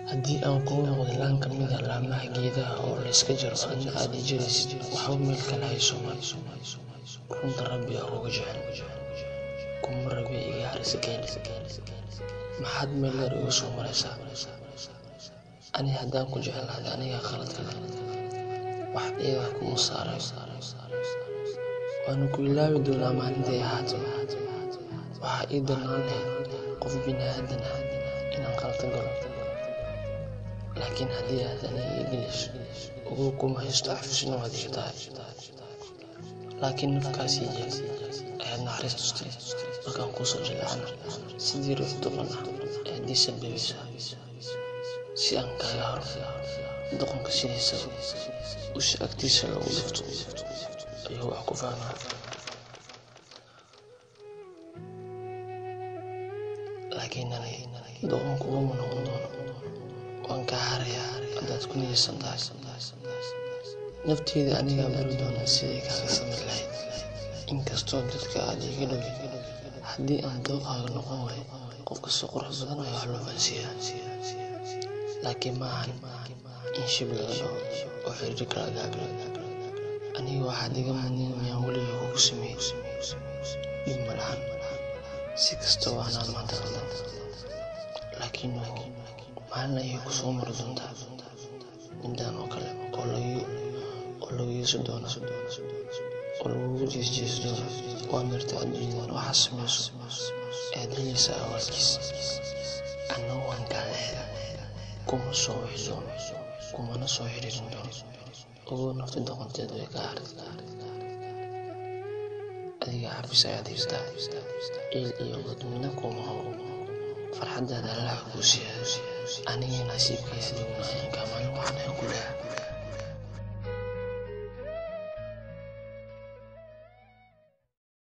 haddii aan kuu noqdo laan ka mid a laamaha geedaha oo layska jaro adna aad i jiraysid waxba meel kale hayso mal runta rabbi aa uga jecel kuma rabi iga harisgeen maxaad meel yar igu soo maraysaa ani haddaan ku jeclaada aniga khaladka leh wax eedaa kuma saarayo waana ku ilaawi doonaa maalintay ahaato waxaa ii darnaan lahayd qof bini aadan ah inaan khalad galo laakiin haddii aad aniga ii gelayso ugu kuma haysto xafisna waad iga tahay laakiin nafkaasii jeel ayaad naxariis tustay markaan kuusoo jilacana sidii ruux duqan ah ayaad ii sababaysaa si aan kaaga haro doqonka sidiisaba usha agtiisa lagu dhufto ayuu wax ku fahmaa laakiin aniga doqon kuguma noqon doono waan kaa harayaa haddaad ku niyeysan tahay nafteeda anigaa bari doonaa sidii kaaga samir lahayd inkastoo dadka aad iga dhowi haddii aan dooqaaga noqon waayo qofka si qurux badan ayaa wax loo fahansiiyaa laakiin ma ahan in shib laga dhaho oo xiriirka laga aglo aniga waxaad iga mudnin miyaan weliga kugu sameeyey dhib ma lahan si kasta waanaan maanta qaldan laakiin maalin ayay ku soo mari doontaa midaan oo kale oo lagu yeeso doono oo lagugu jeesjeesi doono waa mirta adduunyadan waxaa samayso aad helaysa awaalkiis anna waan kaaleeda kuma soo wixi doono kumana soo xiriirin doono ogow nafta doqonteed way ka haray adiga xabis ayaad haystaa ciil iyo godmina kuma habo farxaddaada allaha kuu siyaado aniga nasiibkaya adiguna ayaan kaa maalin waxaan aan ku leeha